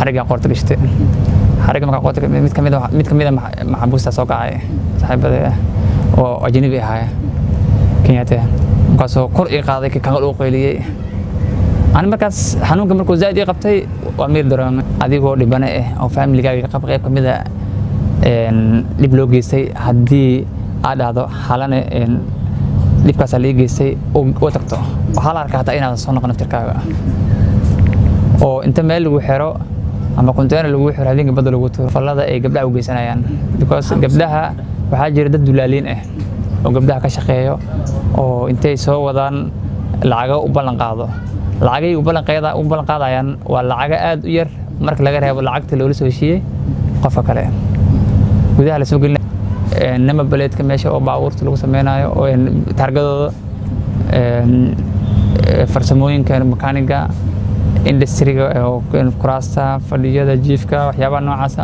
xarigga qoorta gashtay xarigga markaa qoorta mid kamid a mid kamid a maxabuusta soo kacay saaxiibada oo ajnabi ahaaya kenyaate markaasoo kor ii qaaday kangal uu qayliyey ani markaas xanuunka markuu zaaid ii qabtay waa miir dareemay adigoo dhibane ah oo familigaaga qab qayb kamid a dhib loo geystay haddii aad dhahdo xalane dhibkaasaa lii geystay u tagto waxaa la arkaa hataa inaadan soo noqon naftirkaaga oo inta meel lagu xiro ama container lagu xiro habeenka badda lagu tuuro fallada ay gabdhaha u geysanayaan because gabdhaha waxaa jira dad dulaaliin ah oo gabdhaha ka shaqeeyo oo intay soo wadaan lacago u ballan qaado lacagay u ballan qaadayaan waa lacago aad u yar marka laga reebo lacagta loola soo heshiiyey qofka kale gudaha lasoo gelina nama baleedka meesha oo baabuurta lagu sameynayo oo taargadooda farsamooyinka makaaniga industriga kuraasta fadhiyada jiifka waxyaabaha noocaasa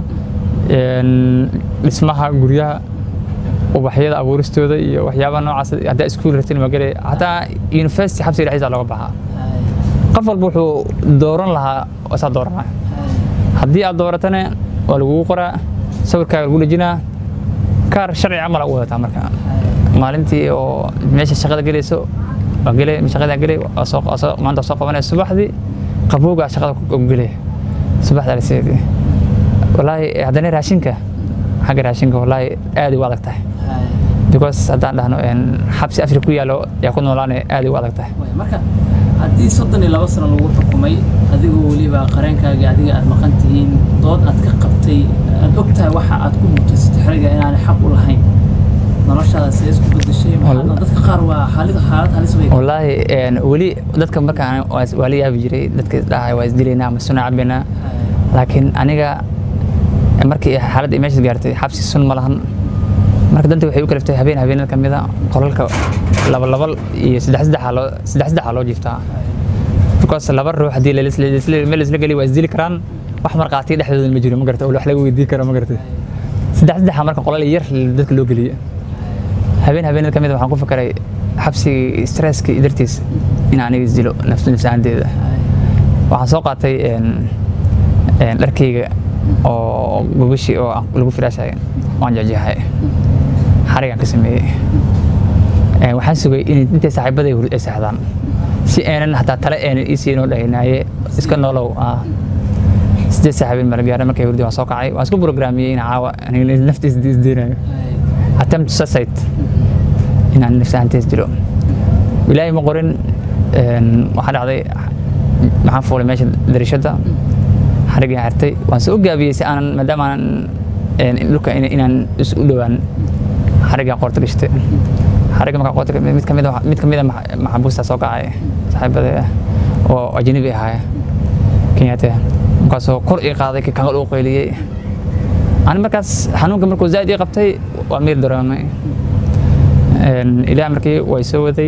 dhismaha guryaha ubaxyada abuuristooda iyo waxyaabaha noocaas haddaa iskuul rabtin waa gelay hataa university xabsiga dhexdiisa looga baxaa qof walba wuxuu dooran lahaa saa dooranaa haddii aad dooratana waa lagugu qoraa sawirkaaga lagu dhejinaa kaar sharci camal u wadataa marka maalintii oo meesha shaqada gelayso waa gelay shaqadaa gelay maanta soo qabanaya subaxdii qabowgaa shaqada ku gelay subaxda laseedii walaahi haddana raashinka xagga raashinka walaahi aad u adag tahay because haddaan dhahno xabsi afri ku yaalo yaa ku noolaanaya aad u adag tahay marka haddii soddon iyo laba sano lagu xukumay adigoo weliba qareenkaagii adiga aad maqan tihiin dood aad ka qabtay aad og tahay waxa aad ku mutaysatay xeriga inaanay xaq u lahayn noloshaada see isku bedeshay dadka qaar waa xaalid xaalad halis bay wallaahi weli dadka markaan waa la yaabi jiray dadka dhahay waa isdilaynaa ama suna cabaynaa laakiin aniga markii xaaladda meesha gaartay xabsi sun ma lahan marka danta waxay u kaliftay habeen habeenada ka mid a qolalka laba laba iyo saddex saddexa loo saddex saddexa loo jiiftaa because laba ruux haddii meel isla geli waa isdili karaan wax marqaatiya dhexdooda ma jiro ma garata wax laga weydiin karo ma garata saddex saddexa marka qolal yar dadka loo geliye habeen habeenada ka mid a waxaan ku fikiray xabsigii stresskii dartiis in aniga isdilo nafsaanteeda waxaan soo qaatay dharkayga oo gogashii oo lagu firaashay waan jecjeexay xarigaan ka sameeyey waxaan sugay in intay saaxiibaday ay seexdaan si aanan hataa tale aanan ii siinoo dhahinaaye iska nolow sideed saaxiibin malgaara markay hurdi waan soo kacay waan isku programiyey in caawa naftiis isdeenayo attempt suicide inaan nafsahantees dilo ilaahay ma qorin waxaa dhacday maxaan fuulay meesha darishada xarigaan xirtay waan soo gaabiyey si aanan maadaama aanan dhulka inaan is u dhowaan xarigaan qoorta gashtay xarigga markaa qoorta mid kamid mid kamid a maxabuusta soo kacay saaxiibada oo ajnabi ahaaya kenyaate markaasoo kor ii qaaday kangal uu qayliyey ani markaas xanuunka markuu zaaid ii qabtay waa miir dareemay ilaah markii way soo waday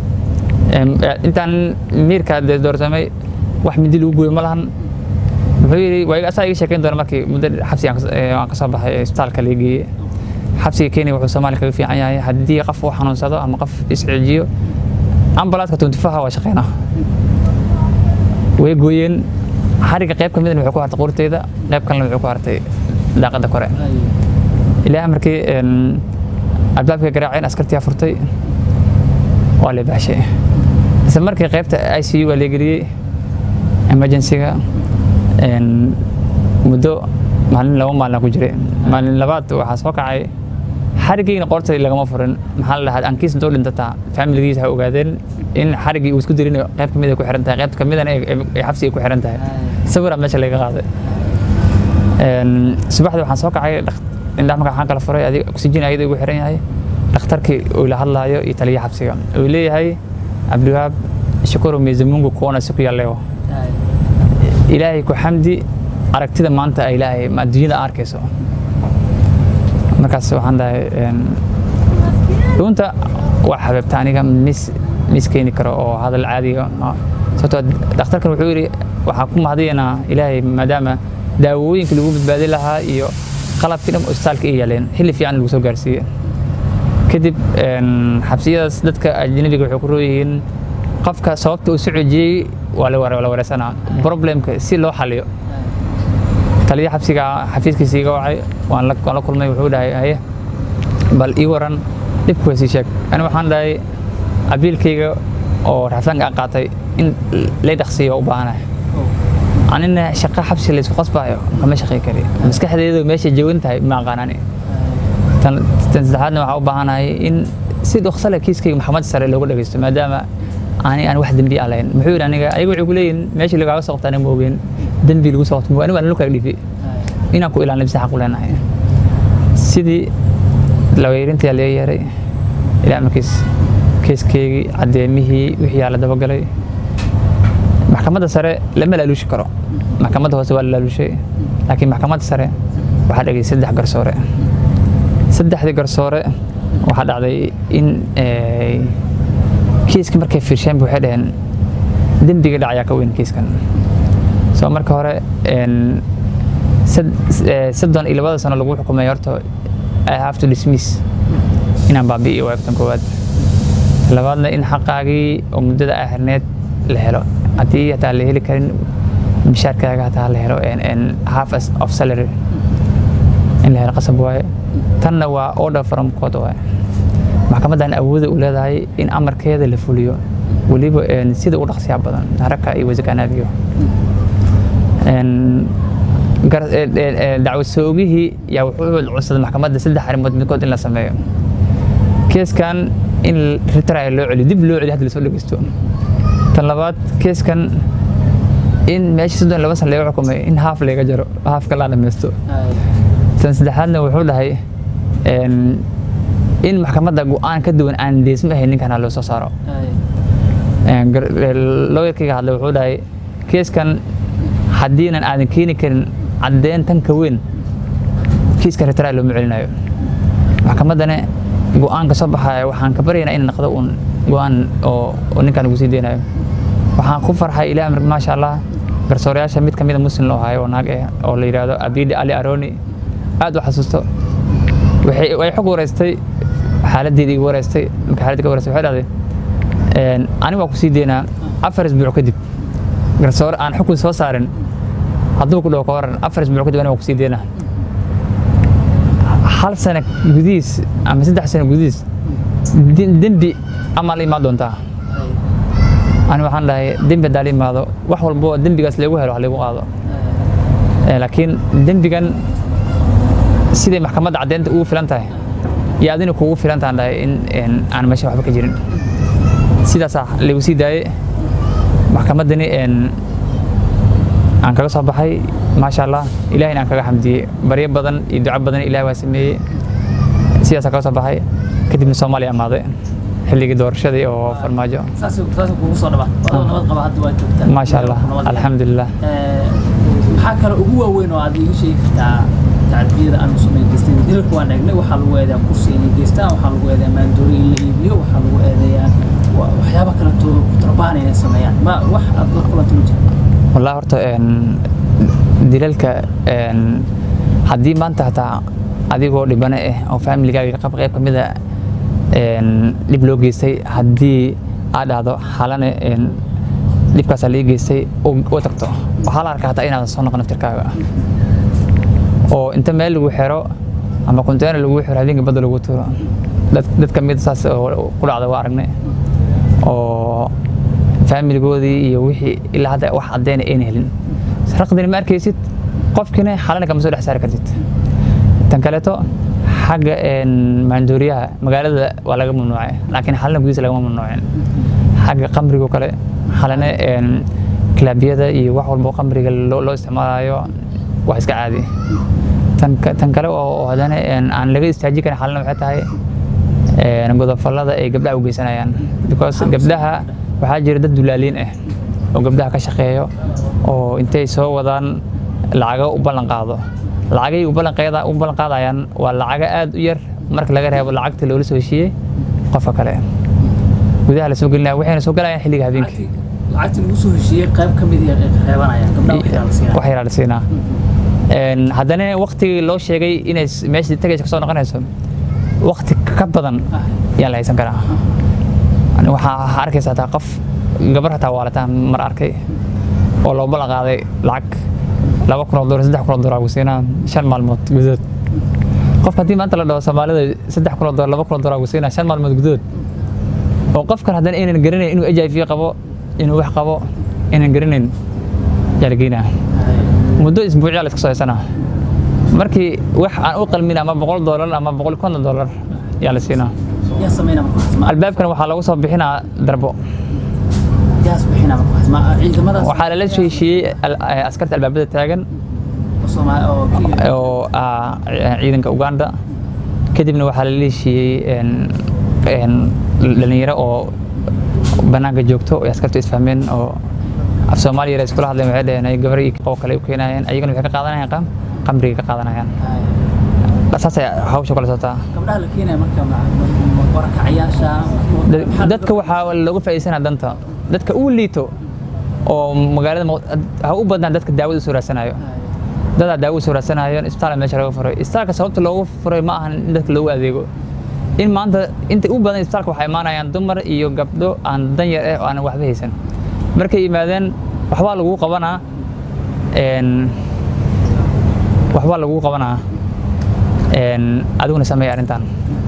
intaan miirka doorsamay wax mindi lagu gooyo ma lahan wuxuu yidhi waa asaa iga sheekeyn doona markii muddo xabsi aan ka soo baxay isbitaalka laga geeyey xabsiga kenya wuxuu soomaaliya kaga fiican yahay haddii qof uu xanuunsado ama qof iscijiyo ambalaadka tuntifaha waa shaqeyna way gooyeen xarigga qayb ka midna wuxuu ku hartay quurteyda qayb kalena wuxuu ku hartay daaqada kore ilaah markii albaabka garaaceen askartiyaa furtay waa la baashay isla markii qaybta i c u waa leegeliyey emergencyga muddo maalin laba maalin ku jiray maalin labaad waxaa soo kacay xariggeyna qoortay lagama furin maxaa la dhahaa ankiis intuu dhintataa familigiisa waxay ogaadeen in xariggii uu isku dirin qayb kamid ay ku xiran tahay qayb kamidana ay xabsiga ku xiran tahay sawiraa meesha laga qaaday subaxdii waxaan soo kacay indhaha marka waxaan kala furay adiga oxygen ayada ugu xiran yahay dhakhtarkii uu la hadlaayo iyo taliya xabsiga uu leeyahay cabdiwahaab shukuru miisamungu kuwana siku yalleewo ilaahay ku xamdi aragtida maanta ay ilaahay ma adduunyada arkayso markaas waxaan dhahay dhuunta waa xabeebta aniga mis mis keeni karo oo hadal caadiga sababtoo dhakhtarkan wuxuu yidhi waxaan ku mahadiyanaa ilaahay maadaama daawooyinka lagu badbaadin lahaa iyo qalabkii dhan isbitaalka ay yaaleen xilli fiican lagu soo gaarsiiyey kadib xabsiyadaas dadka ajnabiga waxay ku rooyihiin qofka sababta uu soo cejiyey waa la wareysanaa problemka si loo xaliyo taliya xabsiga xafiiskiisa iga wacay waan la waan la kulmay wuxuu dhahay haye bal ii waran dhibku sii sheeg ani waxaan dhahay abiilkayga oo rafsanka aan qaatay in lay dhaqsiiyo u baahanahay anina shaqa xabsi laysku qasbayo kama shaqey kari maskaxdeedu meesha joogan tahay ma aqaanani tan tan saddexaadna waxaa u baahanahay in si dhoksa leh kiiskayga maxkamad sare looga dhageysto maadaama ani aan wax dembi aan lahayn muxuu yidhi aniga ayaga waxay ku leeyihin meesha lagaaga soo qabta aniga ma ogeen dembi lagu soo qabto aniga aan lukaaga dhiifi inaan ku ilaalin bisa xaq u leenahay sidii laweyrintii laga yeeray ilaa markiis keeskeygii caddeemihii wixii aa la dabagalay maxkamadda sare lama laaluushi karo maxkamadda hoose waa la laaluushay laakiin maxkamadda sare waxaa dhagay saddex garsoore saddexdii garsoore waxaa dhacday in kiiska markay fiirsheen waxay dhaheen dembiga dhacayaa ka weyn kiiskan soo marka hore soddon iyo labada sano lagu xukumay horta I have to dismiss inaan baabi'iyo waagtan koowaad labaadna in xaqaagii oo muddada aa xirneed la helo haddii hataa la heli karin mishaarkaaga hataa la helo half of salary in la helo qasab waaye tanna waa order from court waaye maxkamaddan awooda u leedahay in amarkeeda la fuliyo weliba sida u dhaqsiyaa badan haraka iyo wasakanaadiyo dacwad soogihii yaa wuxuu codsaday maxkamadda saddex arrimood midkood in la sameeyo keeskan in retrial loo celiyo dib loo celiyo hadda lasoo dhegeysto tan labaad keeskan in meesha soddon laba san laga xukumay in haaf laga jaro haafka la dhammaysto tan saddexaadna wuxuu dhahay in maxkamadda go-aan ka duwan aan deesma ahayn ninkana loo soo saaro looyarkayga hadle wuxuu dhahay keeskan haddiinan aadan keeni karin caddeyn tan ka weyn kiiska retrial looma celinayo maxkamaddana go-aanka soo baxaya waxaan ka baryaynaa in naqdo uun go-aan oo ninkan ugu sii deynayo waxaan ku farxay ilaah maasha allah garsoorayaasha mid kamida muslim loo hayo oo naag eh oo la yidhaahdo abidi ali aroni aad u xasuusto way xog wareystay xaaladdeeda igu wareystay marka xaaladda ka wareystay waxay dhahday aniga waa ku sii deynaa afar isbuuc kadib garsoore aan xukun soo saarin hadduu ku dhawo ka waran afar isbuuc kadib aniga waa ku sii deynaa hal sano gudihiis ama saddex sano gudihiis dembi amaa la imaan doontaa ani waxaan dhahay dembi haddaa la imaado wax walbo dembigaas lagu helo ha lagu qaado laakiin dembigan siday maxkamadda caddeynta ugu filan tahay iyo adina kugu filan tahan dhahay in aan meesha waxba ka jirin sidaasaa lagu sii daayey maxkamaddani aan kaga soo baxay maasha allah ilahayna aan kaga xamdiyey baryo badan iyo duco badan ilahay waa sameeyey sidaasaa kaga soo baxay kadibna soomaaliya amaaday xilligii doorashadii oo farmaajo maasha allah alxamdulilah maxaa kale ugu waaweyn oo aad iiga sheegi kartaa tacdiyada aan musuqay geysteen dilalka waan eegnay waxaa lagu eedeeyaa kursi inay geystaan waxaa lagu eedeeyaa maandoori in la iibiyo waxaa lagu eedeeyaa waxyaaba kale tooda ku tarbaan inay sameeyaan ma wax aad la kulanta ma jira والله horta dilalka haddii maanta hataa adigoo dhibane ah oo familigaaga qab qayb ka mida dhib loo geystay haddii aad dhahdo xalane dhibkaasaa lii geystay u tagto waxaa la arkaa hataa inaadan soo noqon naftirkaaga oo inta meel lagu xiro ama container lagu xiro habeenkii badda lagu tuuro dad ka mid saas ku dhacda waa aragnay oo faamiligoodii iyo wixii ilaa hadda wax caddeyn ayna helin raqdina ma arkaysid qofkina xalana kama soo dhex saari kartid tan kaleeto xagga maandooriyaha magaalada waa laga mamnuucay laakiin xalana gudihiisa lagama mamnuucin xagga qamrigo kale xalana kilaabyada iyo wax walbo qamriga loo isticmaalayo waa iska caadi tan kale oo haddana aan laga istaajin karin xalana waxay tahay godofallada ay gabdhaha u geysanayaan because gabdhaha waxaa jira dad dulaaliin ah oo gabdhaha ka shaqeeyo oo intay soo wadaan lacago u ballan qaado lacagay u ballan qaadayaan waa lacago aad u yar marka laga reebo lacagta loola soo heshiiyey qofka kale gudaha la soo gelinaya waxayna soo galayaan xilliga habeenkii lacagtii lagu soo heshiiyey qayb ka mid ay reebanayaan gabdhaha wax yaraa la siinaa haddana waktigii loo sheegay inay meesha tagaysa kasoo noqonayso wakti ka badan yaan la haysan karaa waxaa arkaysa hataa qof gabar hataa waalataan mar arkay oo loo ballan qaaday lacag laba kun oo doolar saddex kun oo doolar lagu siinaa shan maalmood gudahood qofka haddii maanta la dhaho soomaalida saddex kun oo doolar laba kun oo doolar lagu siinaa shan maalmood gudahood oo qofkan haddana aynan garanayn inuu h i v qabo inuu wax qabo aynan garanayn yaa la geynaa muddo isbuucyaa la iska soo haysanaa markii wax aan u qalmin ama boqol doolar ama boqol iyo konton doolar yaa la siinaa yaa sameynaa marka waxaas? Ma- albaabkan waxaa lagu soo bixinaa darbo yaas bixinaa marka waxaas? Ma ciidamadaas waxaa lala heshiiyey al- askarta albaabada taagan oo Soomaali oo Kenya oo ah ciidanka Uganda kadibna waxaa la heshiiyey een een dhalinyaro oo banaanka joogto oo askartu isfahmeen oo af Soomaaliya yar iskula hadleen waxay dhaheen ay gabar iyo oo kale u keenayeen ayagana waxay ka qaadanayaan qam qamriga ka qaadanayaan saas ay hawsha kala socotaa gabdhaha la keenaya marka ma- ma- ma barakacayaasha Da- maxaa dadka waxaa looga faa'iidaysanaa danta dadka uu liito oo magaalada Muq- ha u badnaan dadka daawada u soo raadsanayo dadaa daawo u soo raadsanayo isbitaal meesha laga furay isbitaalka sababta loogu furay ma ahan in dadka loogu adeego in maanta inta u badan isbitaalka waxaa imaanayaan dumar iyo gabdho aan dan yar eh oo aan waxba haysan markay yimaadeen waxbaa lagu qabanaa een waxbaa lagu qabanaa een adiguna sameeya arrintan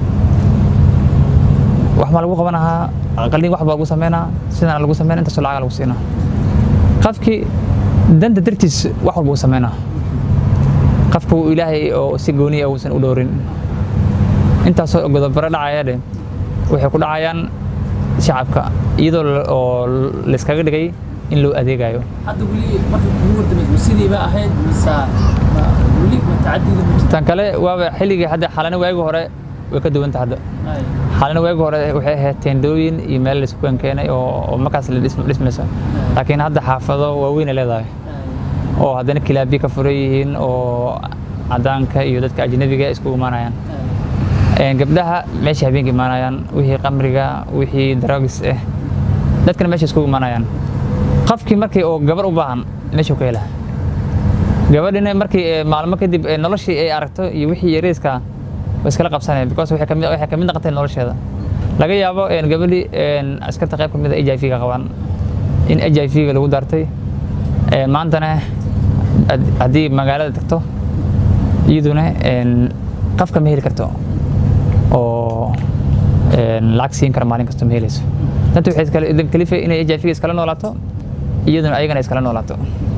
waxbaa lagu qabanahaa qalin wax baa lagu sameynaa sidana lagu sameynaa intaasoo lacaga lagu siinaa qofkii danta dartiis wax walba u sameynaa qofku ilaahay oo si gooniya uusan u dhowrin intaasoo godobaro dhacaya dhe waxay ku dhacayaan shacabka iyadoo la- oo layskaga dhigay in loo adeegayo hadda weli marka kugu wardamaysa ma sidii ba ahayd mise ma- weli ma tacadiga ma jirta tan kale waaba xilligii hadda xalana waagi hore way ka duwanta hadda Ay, xalana waagi hore waxay ahayd teendooyin iyo meel laisku keenay oo oo markaas la dhism- dhismayso laakiin hadda xaafado waaweyn ay leedahay ay, oo haddana kilaabiyo ka furan yihiin oo cadaanka iyo dadka ajnabiga isku imaanayaan ay. Een, gabdhaha meesha habeenka imaanayaan wixii qamriga wixii drugs ah dadkana meesha isku imaanayaan qofkii markii oo gabar u baahan meeshuu ka helaa gabadhina markii ee, maalmo kadib ee, noloshii ay aragto iyo wixii yariiska way iskala qabsanayaan because waxay kamid waxay kamid noqotay nolosheeda laga yaabo een, gabadhii een, askarta qayb kamid a h i v ga qabaan in h i v ga lagu daartay Een, maantana had- haddii magaalada tagto iyaduna een, qofka ma heli karto oo een, lacag siin kara maalin kasta ma helayso danta waxay iskala idin kalifay inay h i v ga iskala noolaato iyaduna ayagana iskala noolaato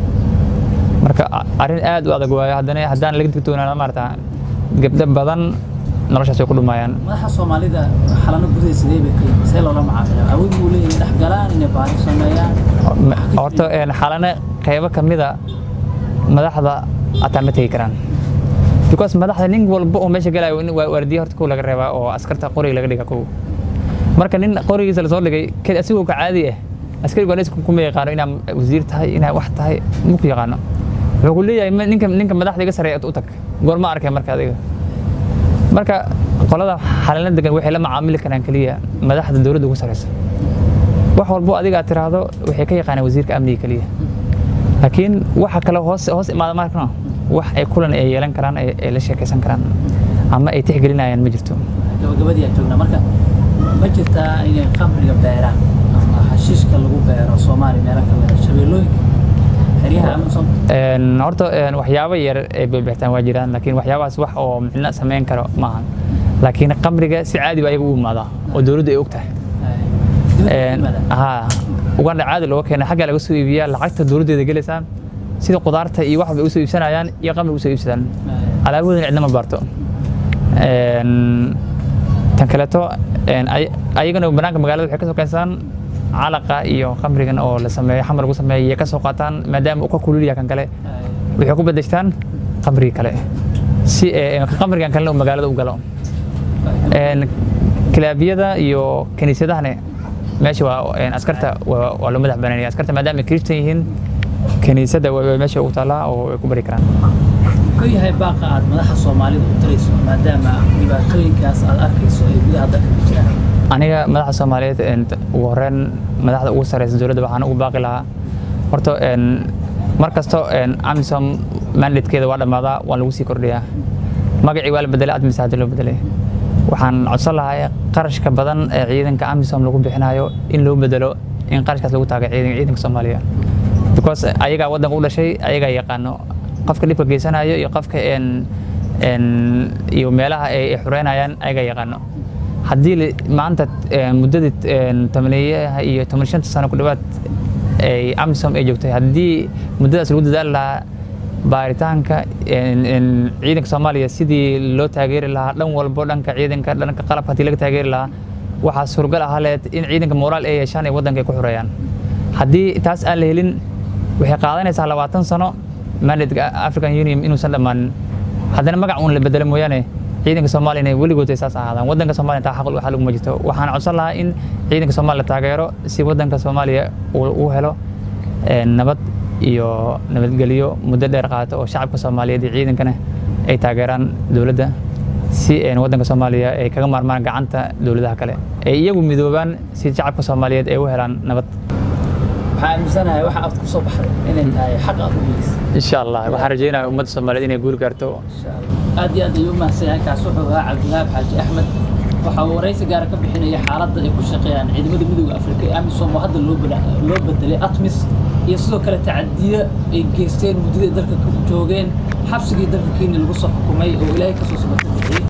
marka a- arrin aad u adag waayo haddana haddaan laga digtoonaana maarata gabdho badan noloshaas way ku dhumayaan madaxa soomaalida xalano gudaha sidee bay ka yihiin see loola macaamila awood buu leeyahay dhex galaan inay baari sameeyaan horta een, xalana qaybo ka mida madaxda ataa ma tegi karaan because madaxda nin walba oo meesha galayo in waa waardiye horta kow laga reebaa oo askarta qoriga laga dhiga kow marka nin qorigiisa lasoo dhigay ked asigoo ka caadi ah askarigu anis kuma yaqaano inaa wasiir tahay inaa wax tahay ma ku yaqaano wuxuu ku leeyahay ma- ninka ninka madaxda iga sareeya u tag goorma arkay marka adiga marka qolada xalana degan waxay la macaamili karaan keliya madaxda dowladda ugu sareysa wax walbo adiga aad tiraahdo waxay ka yaqaanaan wasiirka amniga keliya laakiin waxa kale hoos hoos imaada markana wax ay kulan ay yeelan karaan ay ay la sheekaysan karaan ama ay tixgelinayaan ma jirto gabagabadii aan joognaa marka ma jirtaa inay khamriga beeraan ama xashiishka lagu beero soomaaliya meelo ka mida shabeellooyinka xeryaha amazon Een, horta een, waxyaabo yar ay beebextaan waa jiraan laakiin waxyaabahaas wax oo micno samayn karo maaha laakiin qamriga si caadi ba ayaga u imaadaa oo dowladdu ay og tahay Een, haa uganda caadi looga keenay xagga laga soo iibiyaa lacagta dowladdeeda gelaysaan sida qudaarta iyo wax bay usoo iibsanayaan iyo qamri usoo iibsadaan alaabahoodana cidna ma baarto Een, tan kaleeto een, ay- ayagana banaanka magaalada waxay ka soo keensadaan calaqa iyo khamrigan oo la sameeyo xamar lagu sameeyo iyo ka soo qaataan maadaama uu ka kululyaha kan kale waxay ku bedeshtaan khamrigii kale si ee, khamrigan kalena uu magaalada u galo Een, kilaabiyada iyo kiniisadahana meesha waa een, askarta waa waa loo madax banaanaya askarta maadaama ay kirishtan yihiin kiniisadda waa waa meesha ugu taallaa oo ay ku bari karaan muxuu yahay baaqa aad madaxa soomaalida u dirayso maadaama dhibaatooyinkaas aad arkayso ay gudaha dalka ka jiraan aniga madaxda soomaaliyeed een, ugu horreyn madaxda ugu sareysa dowladda waxaan ugu baaqi lahaa horta een, mar kasto een, amisom mandatekeeda waa dhammaadaa waan lagu sii kordhiyaa magacii waa la bedelay admis hadda loo bedelay waxaan codsan lahaa qarashka badan ee ciidanka amisom lagu bixinayo in loo bedelo in qarashkaas lagu taaga ciidanka ciidanka soomaaliya because ayagaa waddanka u dhashay ayagaa yaqaano qofka dhibka geysanayo iyo qofka een een iyo meelaha ay ay xureynayaan ayaga yaqaano haddii li- maanta een, muddadii een, tobaneeyaha iyo toban shanta sano ku dhawaad ay amisom ay joogtay haddii muddadaas lagu dadaali lahaa baaritaanka een- een ciidanka soomaaliya sidii loo taageeri lahaa dhan walbo dhanka ciidanka dhanka qalabka haddii laga taageeri lahaa waxaa suuragal ahaa leed in ciidanka moraal ay yeeshaan ay waddanka ay ku xureeyaan haddii taas aan la helin waxay qaadanaysaa labaatan sano mandatka african union inuusan dhammaanin haddana magac uun la bedelo mooyaane ciidanka soomaaliya inay weligood ay saas ahaadaan waddanka soomaaliya taa xaq waxa laguma jirto waxaan codsan lahaa in ciidanka soomaaliya la taageero si waddanka soomaaliya uu uu helo een, nabad iyo nabadgelyo muddo dheer qaata oo shacabka soomaaliyeed iyo ciidankana ay taageeraan dowladda si een, waddanka soomaaliya ay kaga maarmaan gacanta dowladaha kale ay iyagu midoobaan si shacabka soomaaliyeed ay u helaan nabad waxaa aaminsanahay waxa aad ku soo baxday inay tahay xaq aad u helaysa insha allah waxaan rajaynayaa ummadda soomaaliyeed inay guul gaarto aad iyo aad ayuu u mahadsan yahay kaas wuxuu ahaa cabdiwahaab xaaji axmed waxa uu waraysi gaara ka bixinaya xaaladda ay ku shaqeeyaan ciidamada midooda afrika ee amisom oo hadda loo bada- loo bedelay atmis iyo sidoo kale tacadiya ay geysteen muddadii dalka ka joogeen xabsigii dalka kenya lagu soo xukumay oo ilaahay kasoo sabata bixiyey